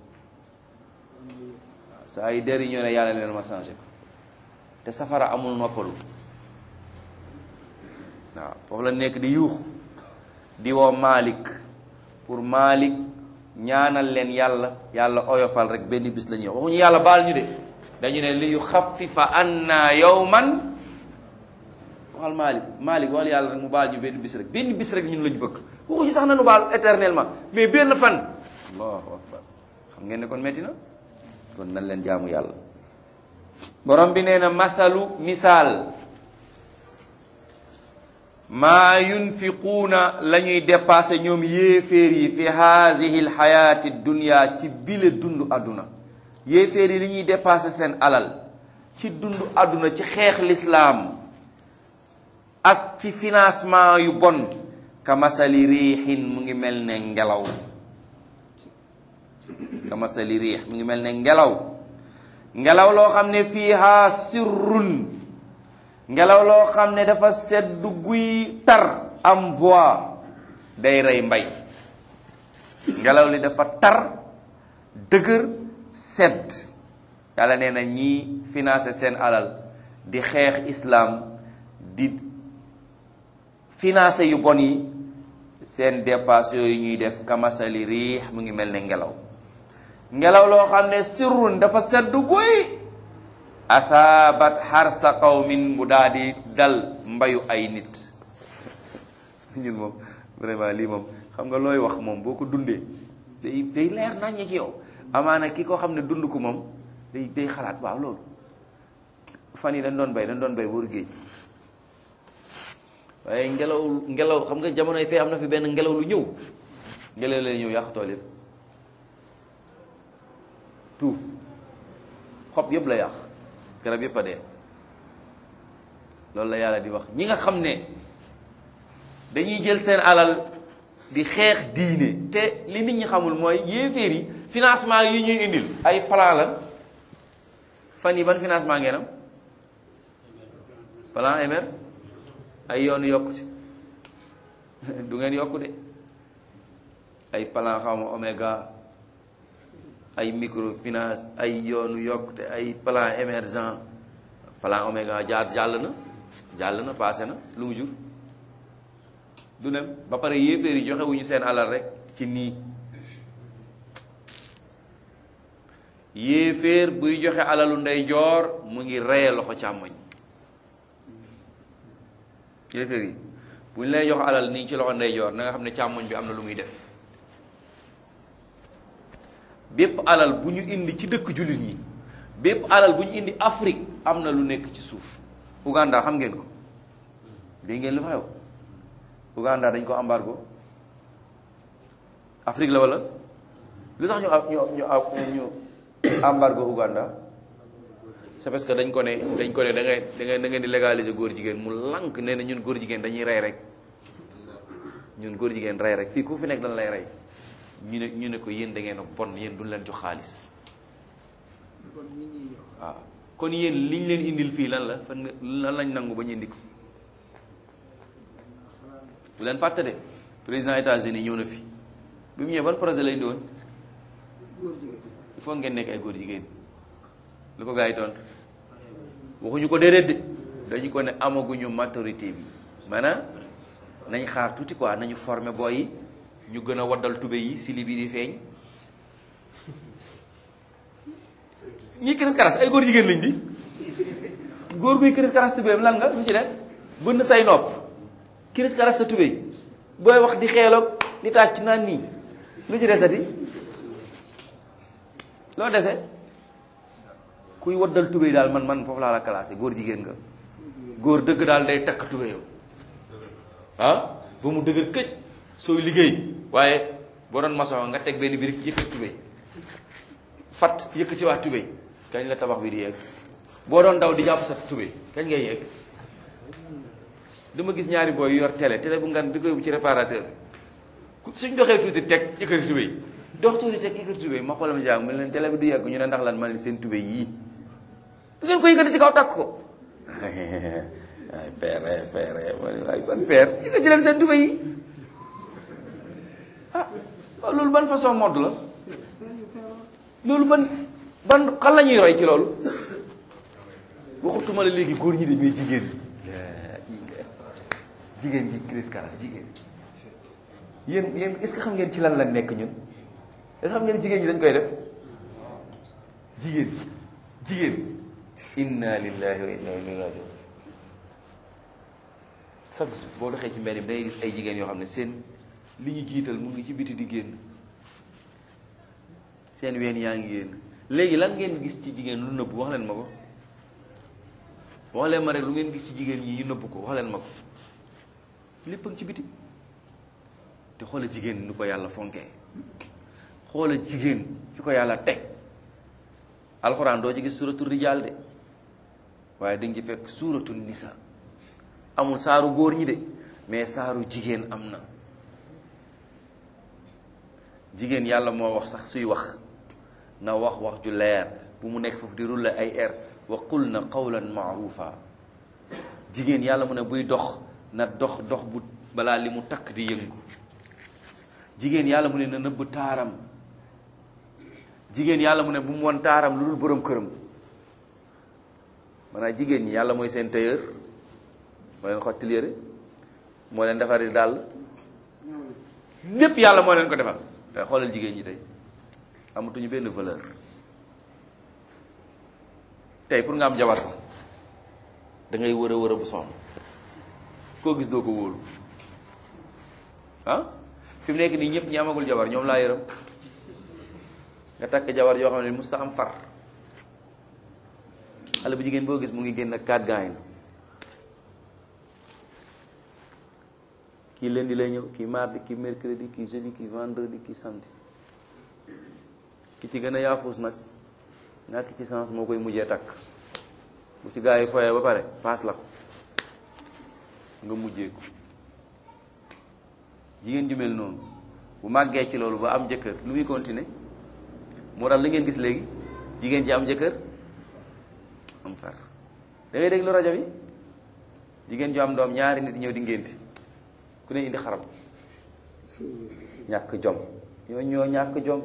waaw saa yi der yi ñoo ne yàlla leen ma changé ko te safara amul noppalu waaw foofu la nekk di yuux di woo Malik pour Malik ñaanal leen yàlla yàlla oyofal rek benn bis la ñuy wax waxuñu yàlla baal ñu de dañu ne li yu xafifa anna yawman waxal Malik Malik waxal yàlla rek mu baal ñu benn bis rek benn bis rek ñun lañu bëgg waxuñu sax na nu baal éternellement mais benn fan allahu akbar xam ngeen ne kon metti na kon nan leen jaamu yàlla borom bi nee na mathalu misaal maa yunfiquuna la ñuy dépassé ñoom yéeféer yi fi haadihi lxayaati dunia ci bile dund àdduna yéeféer yi li ñuy dépassé seen alal ci dund àdduna ci xeex lislaam ak ci financement yu bon ka masali riixin mu ngi mel ne ngelaw ka masali riix mu ngi mel ne ngelaw ngelaw loo xam ne fiiha sirrun ngelaw loo xam ne dafa sedd guy tar am voix day rey mbay ngelaw li dafa tar dëgër sedd yàlla nee na ñii financé seen alal di xeex islaam di financé yu bon yi seen dépasse yooyu ñuy def kamasali riix mu ngi mel ne ngelaw ngelaw loo xam ne sirrun dafa sedd guy athaabat xarsa qawmin mu daa di dal mbayu ay nit ñun moom vraiment lii moom xam nga looy wax moom boo ko dundee day day leer naññi ci yow amaana ki ko xam ne dund ko moom day day xalaat waaw loolu fan yi dañ doon bay dañ doon bay wóor géej waaye ngelaw ngelaw xam nga jamonoy fee am na fi benn ngelaw lu ñëw ngelaw lay ñëw yàq tool yëpp tout xob yëpp la yàq garab yëpp a dee loolu la yàlla di wax ñi nga xam ne dañuy jël seen alal di xeex diine te li nit ñi xamul mooy yéeféer yi financement yi ñuy indil ay plan la fan yi ban financement ngeen am plan MR ay yoonu yokkute du ngeen yokku de ay plan xawma oméga ay microfinance ay yoonu yokkute ay plan émergent plan oméga jaar jàll na jàll na passé na lu mu jur du nem ba pare yéeféer yi joxe wuñu seen alal rek ci nii yéeféer buy joxe alalu ndeyjoor mu ngi reye loxo càmmoñ yéeféer yi bu ñu lay jox alal nii ci loxo ndeyjoor na nga xam ne càmmoñ bi am na lu muy def bépp alal bu ñu indi ci dëkk jullit ñi bépp alal bu ñu indi Afrique am na lu nekk ci suuf Uganda xam ngeen ko dégg ngeen lu fa xew Uganda dañ ko embargo Afrique la wala lu tax ñu ñu ñu ñu embargo Uganda c'est parce que dañ ko ne dañ ko ne da ngay da ngay da ngeen di légaliser góor jigéen mu lank nee na ñun góor jigéen dañuy rey rek ñun góor jigéen rey rek fii ku fi nekk dañ lay rey ñu ne ñu ne ko yéen da ngeen a bon yéen duñ leen jox xaalis waaw kon yéen liñ leen indil fii lan la fan lan lañ nangu ba ñu indi ko bu leen fàtte de président États-Unis ñëw na fi bi mu ñëwee ban projet lay doon il faut ngeen nekk ay góor jigéen lu ko gars yi tontu waxuñu ko déedéet de dañu ko ne amaguñu maturité bi maanaam nañ xaar tuuti quoi nañu former booy yi ñu gën a waddal tube yi sili bi di feeñ ñi kiris karas ay góor jigéen lañ di góor guy kiris karas tubéyam lan nga lu ci des bënn say nopp kiris karas sa tubéy booy wax di xeeloog di tàcc naan nii lu ci desati loo dese kuy waddal tubéy daal man man foofu laa la classé góor jigéen nga góor dëgg daal day takk tubéyam ah ba mu dëgër këj sooy liggéey waaye boo doon maçon nga teg benn birig yëkkati tubéy fat yëkkati waat tubéy kañ la tabax bi di yegg boo doon daw di jàpp sa tubéy kañ ngay yegg dama gis ñaari booy yor télé télé bu ngan di koy ci réparateur bi suñ doxee tuuti teg yëkkati tubéy dox tuuti teg yëkkati tubéy ma xoolam jàng mu leen télé bi du yegg ñu ne ndax lan ma leen seen tubéy yii du ngeen ko yëkkati ci kaw takk ko ay père père waay ban père yëkkati leen seen tubéy yi ah loolu ban façon mode la loolu ban ban xan la ñuy roy ci loolu waxutuma la léegi góor ñi de mais jigéen jigéen gi Chris Kara jigéen yéen yéen est-ce que xam ngeen ci lan la nekk ñun est-ce que xam ngeen jigéen ñi dañ koy def jigéen jigéen inna lillahi wa inna ilayhi rajiun chaque jour boo doxee ci mbedd bi da ngay gis ay jigéen yoo xam ne seen li ñu jiital mu ngi ci biti di génn seen ween yaa ngi génn léegi lan ngeen gis ci jigéen lu nëbb wax leen ma ko wax leen ma rek lu ngeen gis ci jigéen ñi yu nëbb ko wax leen ma ko lépp ci biti te xoola jigéen nu ko yàlla fonkee xoola jigéen fi ko yàlla teg alxuraan doo ci gis suuratu rijaal de waaye dañ ci fekk suuratu nisa amul saaru góor ñi de mais saaru jigéen am na jigéen yàlla moo wax sax suy wax na wax wax ju leer bu mu nekk foofu di rulle ay air wa qul na qawlan maarufa jigéen yàlla mu ne buy dox na dox dox bu balaa li mu takk di yëngu jigéen yàlla mu ne na nëbb taaram jigéen yàlla mu ne bu mu won taaram lu dul borom këram maanaam jigéen ñi yàlla mooy seen tailleur moo leen xottil yére moo leen defari dàll lépp yàlla moo leen ko defal te xoolal jigéen ñi tey amatuñu benn valeur tey pour nga am jabar sax da ngay wër a wër a bu sonn koo gis doo ko wóolu ah fi mu nekk nii ñëpp ñi amagul jabar ñoom laa yërëm nga takk jabar yoo xam ne musta am far xale bu jigéen boo gis mu ngi génn ak quatre gaañ kii lundi lay ñëw kii mardi kii mercredi kii jeudi kii vendredi kii samedi ki ci gën a yaafuus nag ñàkk ci sens moo koy mujjee takk bu ci gaa yi foyee ba pare paas la ko nga mujjee ko jigéen ju mel noonu bu màggee ci loolu ba am jëkkër lu muy continuer moo tax li ngeen gis léegi jigéen ji am jëkkër am far da ngay déglu rajo bi jigéen ju am doom ñaari nit ñëw di ngénti ku ne indi xaram ñàkk jom ñoo ñoo ñàkk jom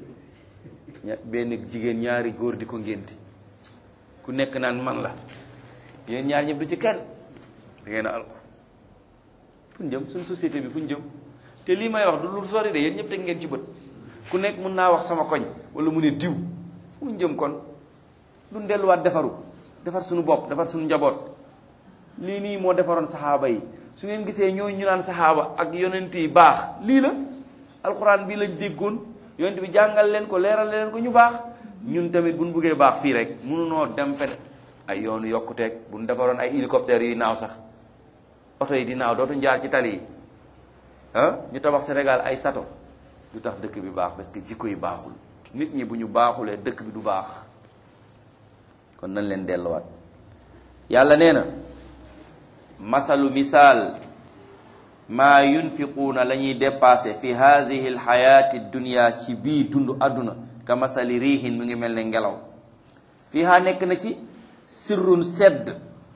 ña benn jigéen ñaari góor di ko ngénti ku nekk naan man la yéen ñaar ñëpp du ci kenn da ngeen a alko fu ñu jëm suñu société bi fu ñu jëm te lii may wax du lu sori de yéen ñëpp teg ngeen ci bët ku nekk mun naa wax sama koñ wala mu ne diw fu ñu jëm kon duñ delluwaat defaru defar suñu bopp defar suñu njaboot lii nii moo defaroon saxaaba yi su ngeen gisee ñoo ñu naan saxaaba ak yonent yi baax lii la alxuraan bii lañ déggoon yonent bi jàngal leen ko leeral leen ko ñu baax ñun tamit buñ buggee baax fii rek mënunoo dem fen ay yoonu yokkuteeg buñ defaroon ay hélicoptère yuy naaw sax oto yi di naaw dootu jaar ci tali yi ah ñu tabax Sénégal ay sato du tax dëkk bi baax parce que jikko yi baaxul nit ñi bu ñu baaxulee dëkk bi du baax kon nañ leen delluwaat yàlla nee na masalu misaal maa yunfiquuna la ñuy dépassé fi haadihi alxayaati dunia ci bii dund àdduna ka masali riihin mu ngi mel ne ngelaw fiiha nekk na ci sirrun sedd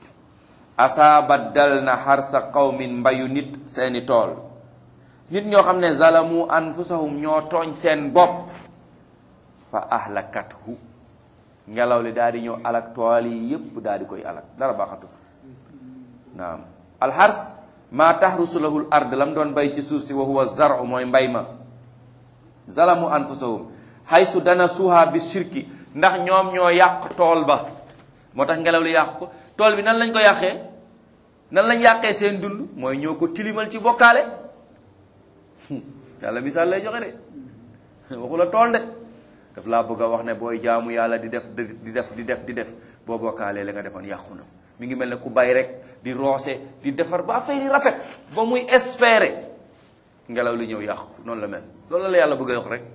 asaabat dal na xarsa qawmin mbayu nit seeni tool nit ñoo xam ne zalamu anfusahum ñoo tooñ seen bopp fa ahlakathu ngelaw li daal di ñëw alak tool yi yépp daal di koy alak dara baaxatu fa naam alxars maa tahrusu lahul ard lam doon bay ci suuf si wa huwa zaru mooy mbay ma zalamu anfusahum haysu dana suuha bi shirki ndax ñoom ñoo yàq tool ba moo tax ngelaw li yàq ko tool bi nan lañ ko yàqee nan lañ yàqee seen dund mooy ñoo ko tilimal ci bokkaale yàlla misaal lay joxe de waxu la tool de daf laa bëgg a wax ne booy jaamu yàlla di def di def di def di def boo bokkaalee la nga defoon yàqu na mi ngi mel ne ku bay rek di roose di defar ba affaire yi rafet ba muy espérer ngelaw li ñëw yàqu noonu la mel loolu la yàlla bëgg a wax rek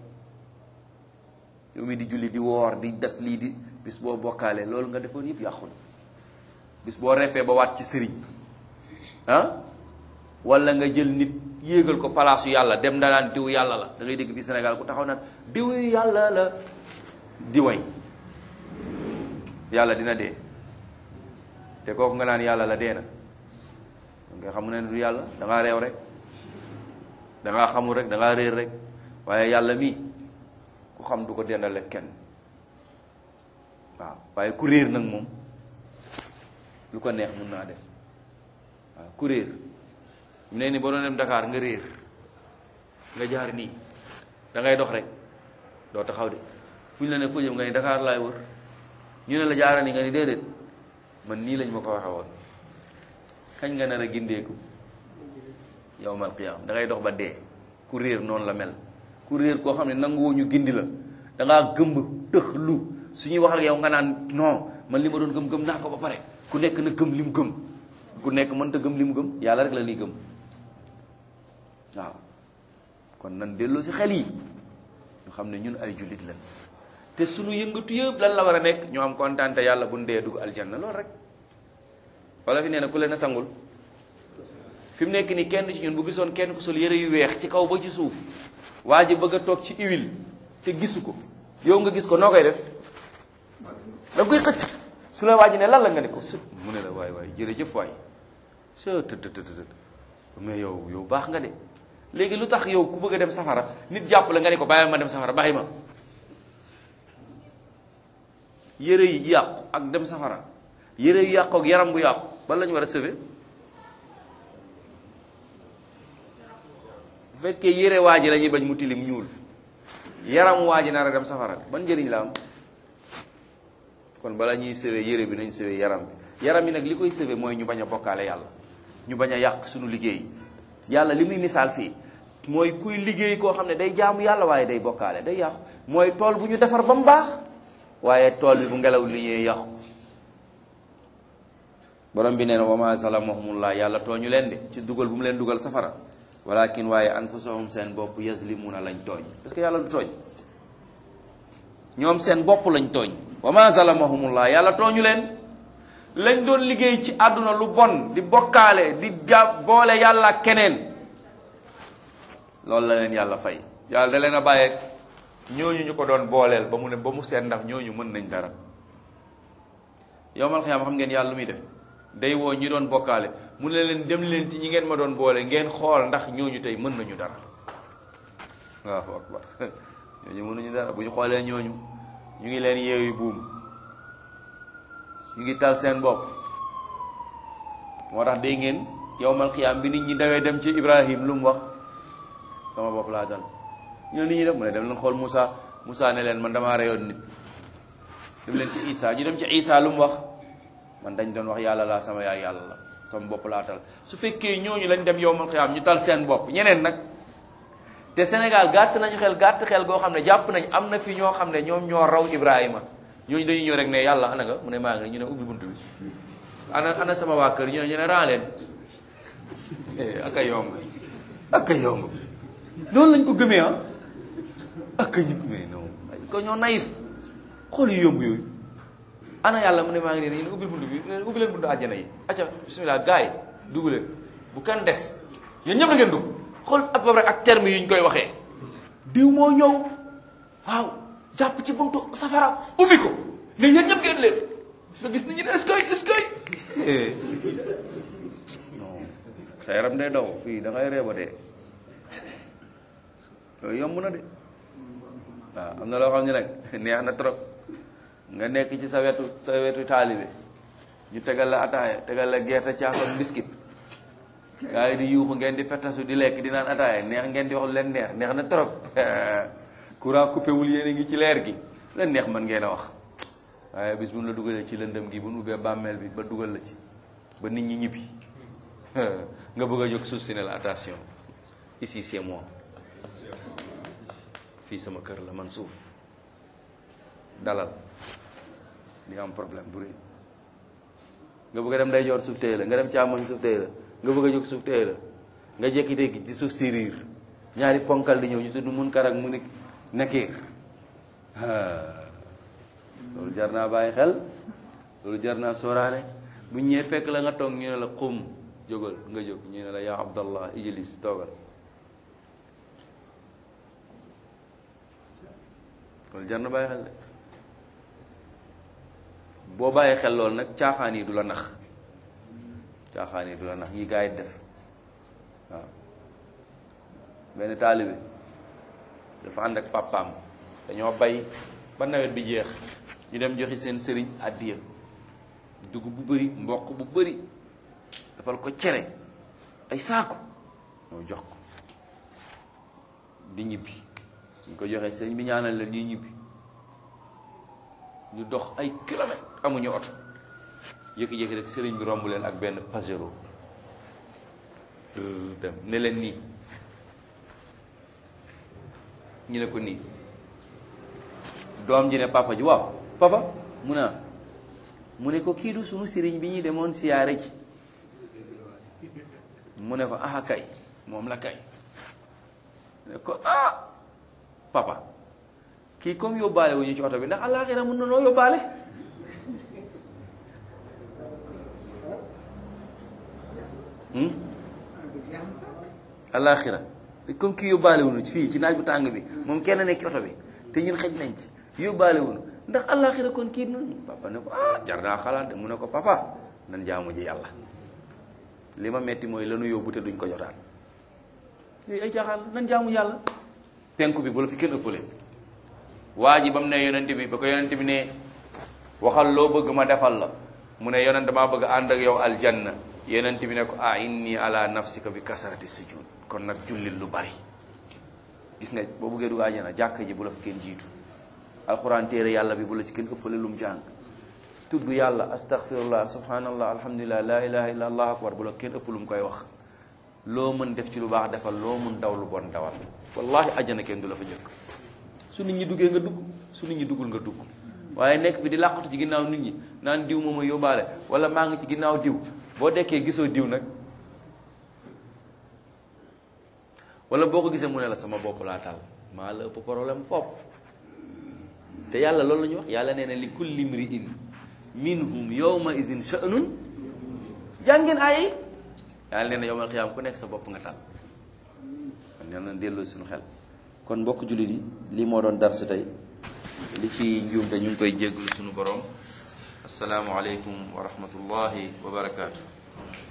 yow mi di julli di woor di def lii di bis boo bokkaalee loolu nga defoon yëpp yàqu na bis boo reppee ba waat ci sëriñ ah wala nga jël nit yéegal ko palaasu yàlla dem da naan diw yàlla la da ngay dégg fi Sénégal ku taxaw naan diw yàlla la di way yàlla dina dee te kooku nga naan yàlla la dee na nga xam ne du yàlla da ngaa réew rek da ngaa xamul rek da ngaa réer rek waaye yàlla mii ku xam du ko dendale kenn waaw waaye ku réer nag moom lu ko neex mun naa def waaw ku réer mu ne ni boo doon dem Dakar nga réer nga jaar nii da ngay dox rek doo taxaw de fu ñu la ne foo jëm nga ni Dakar laay wër ñu ne la jaara ni nga ni déedéet man nii lañ ma ko waxe woon kañ nga nar a gindeeku yawmal qiyaam da ngay dox ba dee ku réer noonu la mel ku réer koo xam ne nanguwoo ñu gindi la da ngaa gëmb tëx lu su ñuy wax ak yow nga naan non man li ma doon gëm gëm naa ko ba pare ku nekk na gëm li mu gëm ku nekk mënta gëm li mu gëm yàlla rek la ñuy gëm waaw kon nan delloo si xel yi ñu xam ne ñun ay jullit lañ te sunu yëngatu yëpp lan la war a nekk ñu am kontaan te yàlla bu ndee dugg aljanna loolu rek wala fi nee na ku leen a sangul fi mu nekk nii kenn ci ñun bu gisoon kenn ku sol yëre yu weex ci kaw ba ci suuf waa ji bëgg a toog ci huile te gisu ko yow nga gis ko noo koy def da nga koy xëcc su la waa ji ne lan la nga ne ko së mu ne la waay waay jërëjëf waay së të të të mais yow yow baax nga de léegi lu tax yow ku bëgg a dem safara nit jàpp la nga ne ko bàyyi ma dem safara bàyyi ma yére yi yàqu ak dem safara yére yu yàqu ak yaram bu yàqu ban la ñu war a sauver bu fekkee yére waa ji la ñuy bañ mu tilim ñuul yaram waa ji nar a dem safara ban njëriñ la am kon bala ñuy sëwee yére bi nañ sëwee yaram bi yaram bi nag li koy sëwee mooy ñu bañ a bokkaale yàlla ñu bañ a yàq suñu liggéey yàlla li muy misaal fii mooy kuy liggéey koo xam ne day jaamu yàlla waaye day bokkaale day yàqu mooy tool bu ñu defar ba mu baax waaye tool bi bu ngelaw li ñëwee yàqu borom bi nee na wa ma zalamahumullah yàlla tooñu leen de ci dugal bu mu leen dugal safara walakin waaye anfusahum seen bopp yazlimuna lañ tooñ parce que yàlla du tooñ ñoom seen bopp lañ tooñ wa ma zalamahumullah yàlla tooñu leen lañ doon liggéey ci àdduna lu bon di bokkaale di jàpp boole yàlla ak keneen loolu la leen yàlla fay yàlla da leen a bàyyeeg ñooñu ñu ko doon booleel ba mu ne ba mu seet ndax ñooñu mën nañ dara yowmal xiyaam xam ngeen yàlla lu muy def day woo ñi doon bokkaale mu ne leen dem leen ci ñi ngeen ma doon boole ngeen xool ndax ñooñu tey mën nañu dara waaw akbar ñooñu mënuñu dara bu ñu xoolee ñooñu ñu ngi leen yeewi buum ñu ngi tal seen bopp moo tax day ngeen yowmal xiyaam bi nit ñi dawee dem ci Ibrahim lu mu wax sama bopp laa dal ñu ne nit ñi def mu ne dem leen xool Moussa Moussa ne leen man damaa reyoon nit dem leen ci Isa ñu dem ci Isa lu mu wax man dañ doon wax yàlla laa sama yaay yàlla la sama bopp laa tal su fekkee ñooñu lañ dem yowmal xiyaam ñu tal seen bopp ñeneen nag te Sénégal gàtt nañu xel gàtt xel goo xam ne jàpp nañ am na fi ñoo xam ne ñoom ñoo raw Ibrahima ñooñu dañuy ñëw rek ne yàlla ana nga mu ne maa ngi ñu ne ubbi buntu bi ana ana sama waa kër ñu ne ñu ne raa leen ak a yomb ak a yomb noonu lañ ko gëmee ah ak a ñu gëmee non ko ñoo naïf xool yu yomb yooyu ana yàlla mu ne maa ngi nii ñu ne ubbil buntu bi ubbi leen buntu àjjana yi acca bismillah gars yi dugg leen bu kenn des yéen ñëpp da ngeen dugg xool à peu près ak terme yi ñu koy waxee diw moo ñëw waaw jàpp ci buntu safara ubbi ko ne yéen ñëpp ngeen leen nga gis nit ñi ne est-ce que est-ce que non sa yaram day daw fii da ngay reeba dee yooyu yomb na de waaw am na loo xam ne nag neex na trop nga nekk ci sa wetu sa wetu taalibe ñu tegal la ataaya tegal la gerte caaf ak biscuit gaa yi di yuuxu ngeen di fettasu di lekk di naan ataaya neex ngeen di wax lu leen neex neex na trop courant coupé wul yéen a ngi ci leer gi leen neex mën ngeen a wax waaye bis bu ñu la dugalee ci lëndëm gi bu nu ubbee bàmmeel bi ba dugal la ci ba nit ñi ñibbi nga bëgg a jóg suuf si ne la attention ici c'est moi fii sama kër la man suuf dalal di am problème bu rëy nga bëgg a dem day joor suuf téye la nga dem càmmoñ suuf téye la nga bëgg a jóg suuf téye la nga jékki-jékki ci suuf si riir ñaari ponkal di ñëw ñu tudd mun kar ak mu nekk nakiir loolu jar naa bàyyi xel loolu jar naa sóoraale bu ñëwee fekk la nga toog ñu ne la xum jógal nga jóg ñu ne la yaa abdallah ijlis toogal loolu jar na bàyyi xel de boo bàyyi xel loolu nag caaxaan yi du la nax caaxaan yi du la nax yi gaa yi def waaw benn taalibe dafa ànd ak papaam dañoo bay ba nawet bi jeex ñu dem joxi seen sëriñ àddiya dugub bu bëri mboq bu bëri dafal ko cere ay saaku ñoo jox ko di ñibbi ñu ko joxee sëriñ bi ñaanal la nii ñibbi ñu dox ay kilomètres amuñu oto yëkki-yëkki rek sëriñ bi romb leen ak benn pajero dem ne leen nii ñu ne ko nii doom ji ne papa ji waaw papa mu ne mu ne ko kii du sunu sëriñ bi ñuy demoon siyaare ji mu ne ko ah kay moom la kay ne ko ah papa kii comme yóbbaale wu ñu ci oto bi ndax àllaaxira mën na noo yóbbaale àllaaxira comme kii yóbbaale wu ñu fii ci naaj bu tàng bi moom kenn nekk ci oto bi te ñun xëj nañ ci yóbbaale wu ñu ndax àllaaxira kon kii noonu papa ne ko ah jar naa xalaat de mu ne ko papa nan jaamu ji yàlla li ma metti mooy lanu yóbbu te duñ ko jotaan yooyu ay jaaxal nan jaamu yàlla penku bi bu la fi kenn ëppale waa ji ba mu ne yonent bi ba ko yonent bi ne waxal loo bëgg ma defal la mu ne yonent maa bëgg ànd ak yow aljanna yonent bi ne ko ah inni ala nafsika bi kasarati sujud kon nag jullil lu bari gis nga boo bëggee dugg àjjana jàkk ji bu la fi kenn jiitu alxuraan téere yàlla bi bu la ci kenn ëppale lu mu jàng tudd yàlla astaghfirullah subhanallah alhamdulillah la ilaha illa allah akbar bu la kenn ëpp lu mu koy wax loo mën def ci lu baax defal loo mën daw lu bon dawal wallahi ajjana kenn du la fa jëkk su nit ñi duggee nga dugg su nit ñi duggul nga dugg waaye nekk bi di làqatu ci ginnaaw nit ñi naan diw moom a yóbbaale wala maa ngi ci ginnaaw diw boo dekkee gisoo diw nag wala boo ko gisee mu ne la sama bopp laa taal maa la ëpp problème fopp te yàlla loolu la ñu wax yàlla nee na li kulli mri'in minhum yawma izin sha'nun jàngeen ay yàlla nee na yawmal qiyaam ku nekk sa bopp nga taal kon nee na delloo suñu xel kon mbokk jullit yi lii moo doon dar si tey li ci njuum te ñu ngi koy jégglu suñu borom asalaamualeykum wa rahmatullahi wa barakaatu